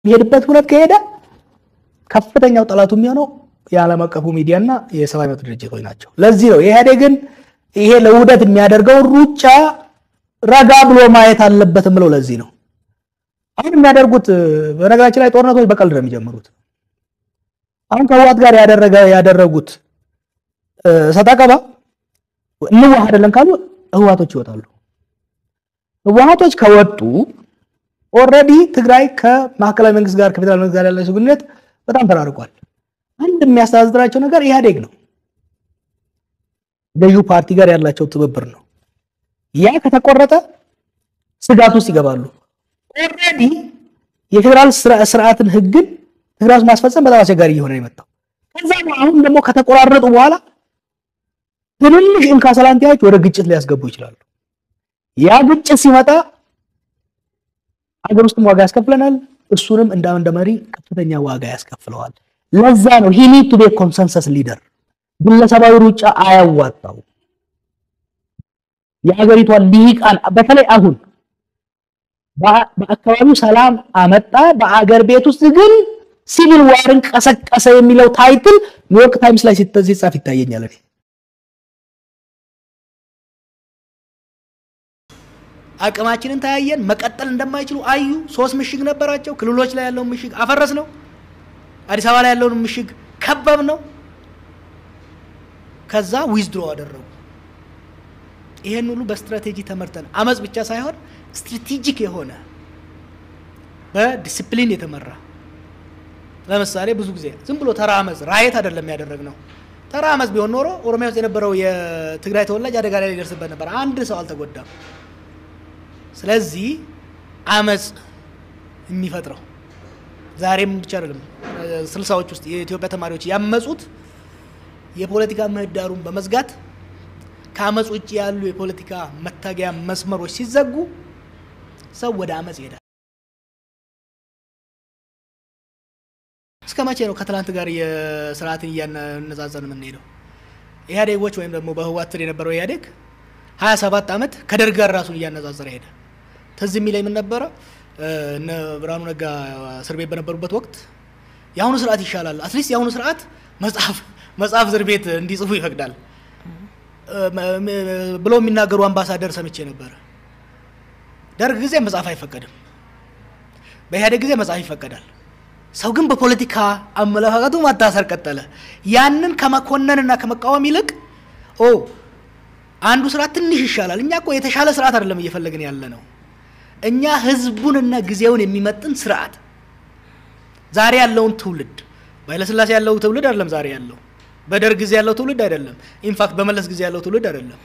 የሚሄድበት እውነት ከሄደ ከፍተኛው ጠላቱ የሚሆነው የዓለም አቀፉ ሚዲያና የሰብአዊ መብት ድርጅቶች ናቸው። ለዚህ ነው ኢህአዴግን ይሄ ለውህደት የሚያደርገውን ሩጫ ረጋ ብሎ ማየት አለበትም ብለው ለዚህ ነው አሁን የሚያደርጉት። በነገራችን ላይ ጦርነቶች በቀልድ ነው የሚጀምሩት። አሁን ከህወሓት ጋር ያደረገ ያደረጉት ሰጣ ገባ እንዋሃደለን ካሉ ህወሓቶች ይወጣሉ። ህወሓቶች ከወጡ ኦልሬዲ ትግራይ ከማዕከላዊ መንግስት ጋር ከፌዴራል መንግስት ጋር ያላቸው ግንኙነት በጣም ተራርቋል። አንድ የሚያስተዳድራቸው ነገር ኢህአዴግ ነው። ገዢው ፓርቲ ጋር ያላቸው ትብብር ነው። ያ ከተቆረጠ ስጋት ውስጥ ይገባሉ። ኦልሬዲ የፌዴራል ስርዓትን ህግን ትግራይ ውስጥ ማስፈጸም በጣም አስቸጋሪ እየሆነ ነው የመጣው። ከዛ አሁን ደግሞ ከተቆራረጡ በኋላ ትንንሽ እንካሰላንቲያዎች ወደ ግጭት ሊያስገቡ ይችላሉ። ያ ግጭት ሲመጣ ሀገር ውስጥም ዋጋ ያስከፍለናል። እሱንም እንደ እንደ መሪ ከፍተኛ ዋጋ ያስከፍለዋል። ለዛ ነው ሂ ኒድ ቱ ቢ ኮንሰንሰስ ሊደር። ግለሰባዊ ሩጫ አያዋጣው። የሀገሪቷን ልሂቃን በተለይ አሁን በአካባቢው ሰላም አመጣ፣ በአገር ቤት ውስጥ ግን ሲቪል ዋርን ቀሰቀሰ የሚለው ታይትል ኒውዮርክ ታይምስ ላይ ሲጻፍ ይታየኛል። አቅማችንን ተያየን፣ መቀጠል እንደማይችሉ አዩ። ሶስት ምሽግ ነበራቸው። ክልሎች ላይ ያለውን ምሽግ አፈረስ ነው። አዲስ አበባ ላይ ያለውን ምሽግ ከበብ ነው። ከዛ ዊዝድሮ አደረጉ። ይሄን ሁሉ በስትራቴጂ ተመርተን አመፅ ብቻ ሳይሆን ስትራቴጂክ የሆነ በዲስፕሊን የተመራ ለምሳሌ ብዙ ጊዜ ዝም ብሎ ተራ አመፅ ራየት አይደለም ያደረግነው። ተራ አመፅ ቢሆን ኖሮ ኦሮሚያ ውስጥ የነበረው የትግራይ ተወላጅ አደጋ ላይ ሊደርስበት ነበር። አንድ ሰው አልተጎዳም። ስለዚህ አመፅ የሚፈጥረው ዛሬም ብቻ አይደለም። ስልሳዎች ውስጥ የኢትዮጵያ ተማሪዎች ያመፁት የፖለቲካ ምህዳሩን በመዝጋት ከአመፅ ውጭ ያሉ የፖለቲካ መታገያ መስመሮች ሲዘጉ ሰው ወደ አመፅ ይሄዳል። እስከ መቼ ነው ከትላንት ጋር የስርዓትን እያነጻጸን የምንሄደው? ኢህአዴጎች ወይም ደግሞ በህወሓት ስር የነበረው ኢህአዴግ ሀያ ሰባት ዓመት ከደርግ ጋር ራሱን እያነጻጸረ ሄደ። ትዝ የሚለኝ ምን ነበረ? እነ ብርሃኑ ነጋ እስር ቤት በነበሩበት ወቅት የአሁኑ ስርዓት ይሻላል፣ አትሊስት የአሁኑ ስርዓት መጽሐፍ መጽሐፍ እስር ቤት እንዲጽፉ ይፈቅዳል ብለው የሚናገሩ አምባሳደር ሰምቼ ነበረ። ደርግ ጊዜ መጽሐፍ አይፈቀድም፣ በኢህአዴግ ጊዜ መጽሐፍ ይፈቀዳል። ሰው ግን በፖለቲካ አመለካከቱ ማታሰር ቀጠለ። ያንን ከመኮነንና ከመቃወም ይልቅ ኦ አንዱ ስርዓት ትንሽ ይሻላል፣ እኛ እኮ የተሻለ ስርዓት አይደለም እየፈለግን ያለ ነው። እኛ ህዝቡንና ጊዜውን የሚመጥን ስርዓት ዛሬ ያለውን ትውልድ በኃይለሥላሴ ያለው ትውልድ አይደለም ዛሬ ያለው በደርግ ጊዜ ያለው ትውልድ አይደለም። ኢንፋክት በመለስ ጊዜ ያለው ትውልድ አይደለም።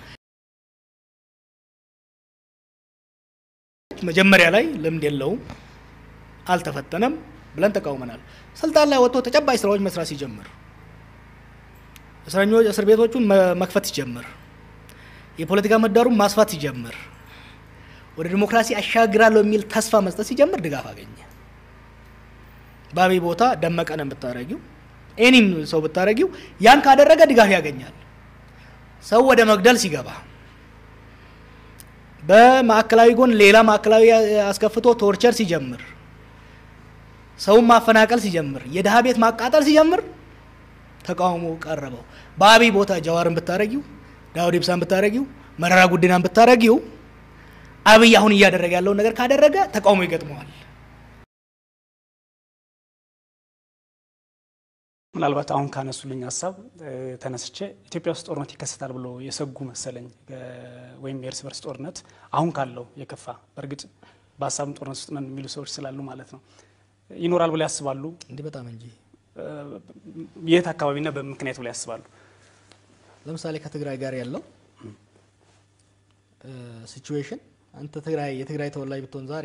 መጀመሪያ ላይ ልምድ የለውም፣ አልተፈተነም ብለን ተቃውመናል። ስልጣን ላይ ወጥቶ ተጨባጭ ስራዎች መስራት ሲጀምር፣ እስረኞች እስር ቤቶቹን መክፈት ሲጀምር፣ የፖለቲካ ምህዳሩን ማስፋት ሲጀምር፣ ወደ ዲሞክራሲ አሻግራለሁ የሚል ተስፋ መስጠት ሲጀምር ድጋፍ አገኘ። በአብይ ቦታ ደመቀን ብታረጊው ኤኒም ሰው ብታረጊው ያን ካደረገ ድጋፍ ያገኛል። ሰው ወደ መግደል ሲገባ በማዕከላዊ ጎን ሌላ ማዕከላዊ አስከፍቶ ቶርቸር ሲጀምር ሰውን ማፈናቀል ሲጀምር የድሀ ቤት ማቃጠል ሲጀምር ተቃውሞ ቀረበው። በአብይ ቦታ ጀዋርን ብታረጊው፣ ዳውድ ኢብሳን ብታረጊው፣ መረራ ጉዲናን ብታረጊው አብይ አሁን እያደረገ ያለውን ነገር ካደረገ ተቃውሞ ይገጥመዋል። ምናልባት አሁን ካነሱልኝ ሀሳብ ተነስቼ ኢትዮጵያ ውስጥ ጦርነት ይከሰታል ብሎ የሰጉ መሰለኝ ወይም የእርስ በርስ ጦርነት አሁን ካለው የከፋ በእርግጥ በሀሳብም ጦርነት ውስጥ ነን የሚሉ ሰዎች ስላሉ ማለት ነው ይኖራል ብሎ ያስባሉ? እንዲህ በጣም እንጂ የት አካባቢና በምክንያት ብሎ ያስባሉ? ለምሳሌ ከትግራይ ጋር ያለው ሲቹዌሽን አንተ ትግራይ የትግራይ ተወላጅ ብትሆን ዛሬ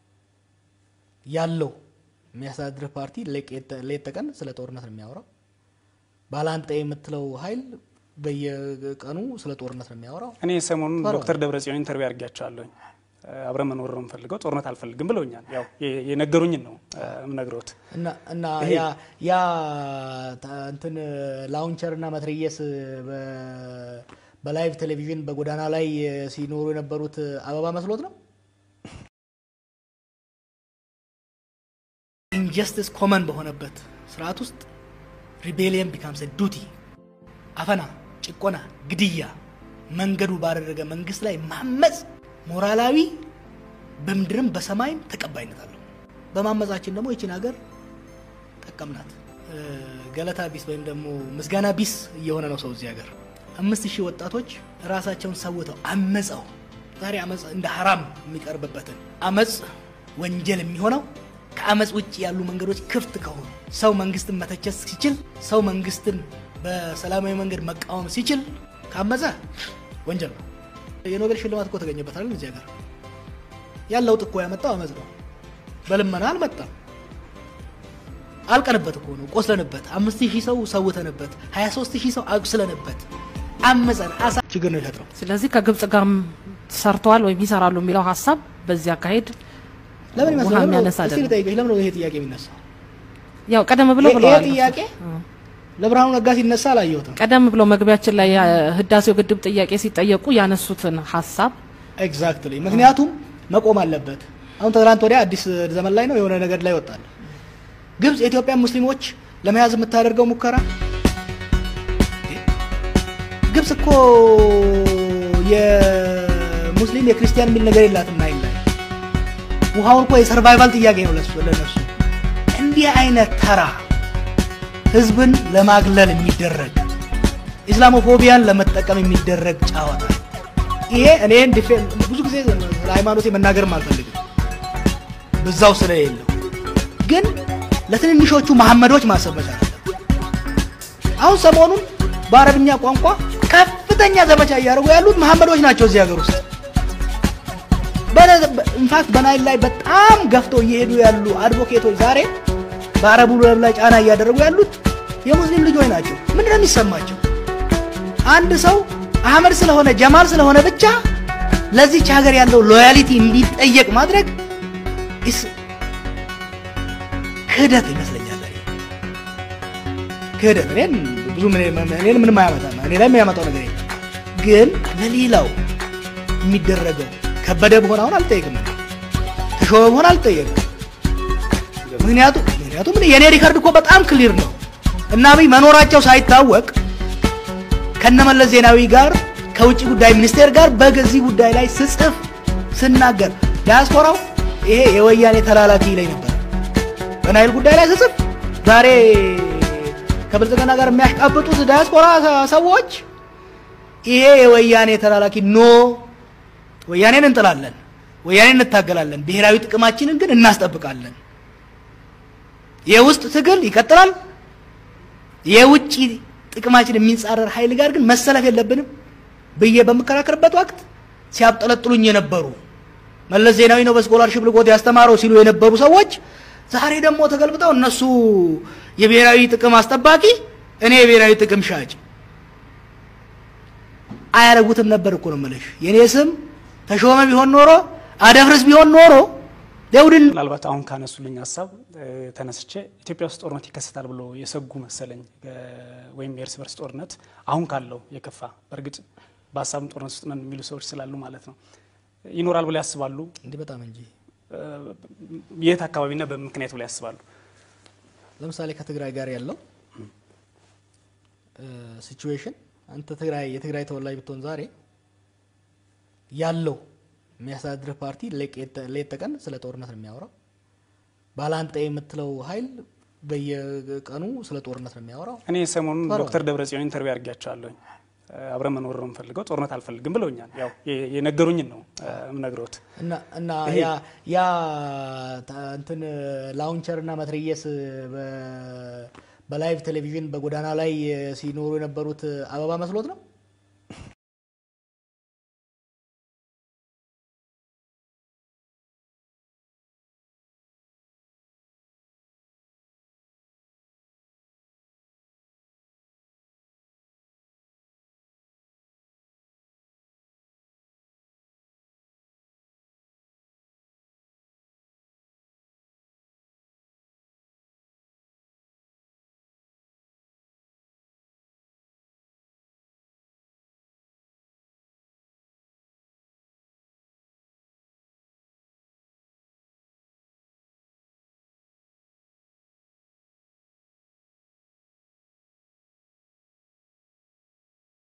ያለው የሚያስተዳድርህ ፓርቲ ሌት ተቀን ስለ ጦርነት ነው የሚያወራው። ባላንጣ የምትለው ኃይል በየቀኑ ስለ ጦርነት ነው የሚያወራው። እኔ ሰሞኑን ዶክተር ደብረጽዮን ኢንተርቪው አድርጊያቸዋለሁ። አብረን መኖር ነው የምፈልገው፣ ጦርነት አልፈልግም ብለውኛል። ያው የነገሩኝን ነው የምነግረውት። እና ያ ያ እንትን ላውንቸር እና መትረየስ በላይቭ ቴሌቪዥን በጎዳና ላይ ሲኖሩ የነበሩት አበባ መስሎት ነው ጀስትስ ኮመን በሆነበት ስርዓት ውስጥ ሪቤሊየን ቢካምስ ዱቲ አፈና፣ ጭቆና፣ ግድያ መንገዱ ባደረገ መንግስት ላይ ማመፅ ሞራላዊ በምድርም በሰማይም ተቀባይነት አለው። በማመፃችን ደግሞ ይችን ሀገር ጠቀምናት። ገለታ ቢስ ወይም ደግሞ ምስጋና ቢስ እየሆነ ነው ሰው እዚህ ሀገር። አምስት ሺህ ወጣቶች ራሳቸውን ሰውተው አመፀው ዛሬ አመፅ እንደ ሀራም የሚቀርብበትን አመፅ ወንጀል የሚሆነው ከአመፅ ውጭ ያሉ መንገዶች ክፍት ከሆኑ ሰው መንግስትን መተቸት ሲችል፣ ሰው መንግስትን በሰላማዊ መንገድ መቃወም ሲችል ካመፀ ወንጀል ነው። የኖቤል ሽልማት እኮ ተገኘበታል እዚህ ሀገር። ያን ለውጥ እኮ ያመጣው አመፅ ነው። በልመና አልመጣም። አልቀንበት እኮ ነው። ቆስለንበት፣ አምስት ሺህ ሰው ሰውተንበት፣ 23 ሺህ ሰው አቁስለንበት፣ አመፀን አሳ ችግር ነው የፈጥረው። ስለዚህ ከግብጽ ጋርም ሰርተዋል ወይም ይሰራሉ የሚለው ሀሳብ በዚህ አካሄድ ለምን ውሃ ይመስላል? የሚያነሳ እስኪ አይደለም። ልጠይቅሽ፣ ለምን ነው ይሄ ጥያቄ የሚነሳው? ያው ቀደም ብለው ይሄ ብለዋል። ጥያቄ ለብርሃኑ ነጋ ሲነሳ አላየሁትም። ቀደም ብለው መግቢያችን ላይ ህዳሴው ግድብ ጥያቄ ሲጠየቁ ያነሱትን ሀሳብ ኤግዛክትሊ። ምክንያቱም መቆም አለበት። አሁን ትናንት ወዲያ አዲስ ዘመን ላይ ነው የሆነ ነገር ላይ ወጣል። ግብጽ የኢትዮጵያ ሙስሊሞች ለመያዝ የምታደርገው ሙከራ ግብጽ እኮ የሙስሊም የክርስቲያን የሚል ነገር የላትም ናይል ላይ ውሃውን እኮ የሰርቫይቫል ጥያቄ ነው ለሱ ለነሱ። እንዲህ አይነት ተራ ህዝብን ለማግለል የሚደረግ ኢስላሞፎቢያን ለመጠቀም የሚደረግ ጨዋታ ይሄ እኔን ዲፌ- ብዙ ጊዜ ስለ ሃይማኖቴ መናገርም አልፈልግም ብዛው ስለሌለው ግን ለትንንሾቹ መሐመዶች ማሰብ መቻል አለብን። አሁን ሰሞኑን በአረብኛ ቋንቋ ከፍተኛ ዘመቻ እያደረጉ ያሉት መሐመዶች ናቸው እዚህ ሀገር ውስጥ። ኢንፋክት በናይል ላይ በጣም ገፍተው እየሄዱ ያሉ አድቮኬቶች ዛሬ በአረቡ ዓለም ላይ ጫና እያደረጉ ያሉት የሙስሊም ልጆች ናቸው። ምንድን ነው የሚሰማቸው? አንድ ሰው አህመድ ስለሆነ ጀማል ስለሆነ ብቻ ለዚች ሀገር ያለው ሎያሊቲ እንዲጠየቅ ማድረግ ኢስ ክህደት ይመስለኛል። እኔ ክህደት እኔን ብዙ እኔን ምንም አያመጣም፣ እኔ ላይ የሚያመጣው ነገር የለም። ግን ለሌላው የሚደረገው ከበደ በሆነ አሁን አልጠየቅም፣ ተሾመ በሆነ አልጠየቅም። ምክንያቱም ምክንያቱም እኔ- የእኔ ሪከርድ እኮ በጣም ክሊር ነው እና አብይ መኖራቸው ሳይታወቅ ከነመለስ ዜናዊ ጋር ከውጭ ጉዳይ ሚኒስቴር ጋር በዚህ ጉዳይ ላይ ስጽፍ ስናገር ዲያስፖራው ይሄ የወያኔ ተላላኪ ላይ ነበር። በናይል ጉዳይ ላይ ስጽፍ ዛሬ ከብልጽግና ጋር የሚያሽቃብጡት ዲያስፖራ ሰዎች ይሄ የወያኔ ተላላኪ ኖ፣ ወያኔን እንጥላለን፣ ወያኔን እንታገላለን፣ ብሔራዊ ጥቅማችንን ግን እናስጠብቃለን። የውስጥ ትግል ይቀጥላል። የውጭ ጥቅማችን የሚጻረር ኃይል ጋር ግን መሰለፍ የለብንም ብዬ በምከራከርበት ወቅት ሲያብጠለጥሉኝ የነበሩ መለስ ዜናዊ ነው በስኮላርሽፕ ልቆት ያስተማረው ሲሉ የነበሩ ሰዎች ዛሬ ደግሞ ተገልብጠው እነሱ የብሔራዊ ጥቅም አስጠባቂ፣ እኔ የብሔራዊ ጥቅም ሻጭ አያረጉትም ነበር እኮ ነው የምልሽ። የኔ ስም ተሾመ ቢሆን ኖሮ አደፍርስ ቢሆን ኖሮ ደውድን ምናልባት አሁን ካነሱልኝ ሀሳብ እ፣ ተነስቼ ኢትዮጵያ ውስጥ ጦርነት ይከሰታል ብሎ የሰጉ መሰለኝ እ፣ ወይም የእርስ በርስ ጦርነት አሁን ካለው የከፋ በእርግጥ በሀሳብም ጦርነት ውስጥ ነን የሚሉ ሰዎች ስላሉ ማለት ነው ይኖራል ብሎ ያስባሉ። እንዲህ በጣም እንጂ እ፣ የት አካባቢና በምን ምክንያት ብሎ ያስባሉ? ለምሳሌ ከትግራይ ጋር ያለው ሲቹዌሽን አንተ ትግራይ የትግራይ ተወላጅ ብትሆን ዛሬ ያለው የሚያስተዳድርህ ፓርቲ ሌት ተቀን ስለ ጦርነት ነው የሚያወራው። ባላንጣ የምትለው ኃይል በየቀኑ ስለ ጦርነት ነው የሚያወራው። እኔ ሰሞኑን ፈራው። ዶክተር ደብረጽዮን ኢንተርቪው አድርጊያቸዋለሁኝ። እ፣ አብረን መኖር ነው የምፈልገው፣ ጦርነት አልፈልግም ብለውኛል። ያው የ- የነገሩኝን ነው እ፣ የምነግረውት። እና እና ይሄ- ያ ያ ታ- እንትን ላውንቸር እና መትረየስ በ- በላይቭ ቴሌቪዥን በጎዳና ላይ ሲኖሩ የነበሩት አበባ መስሎት ነው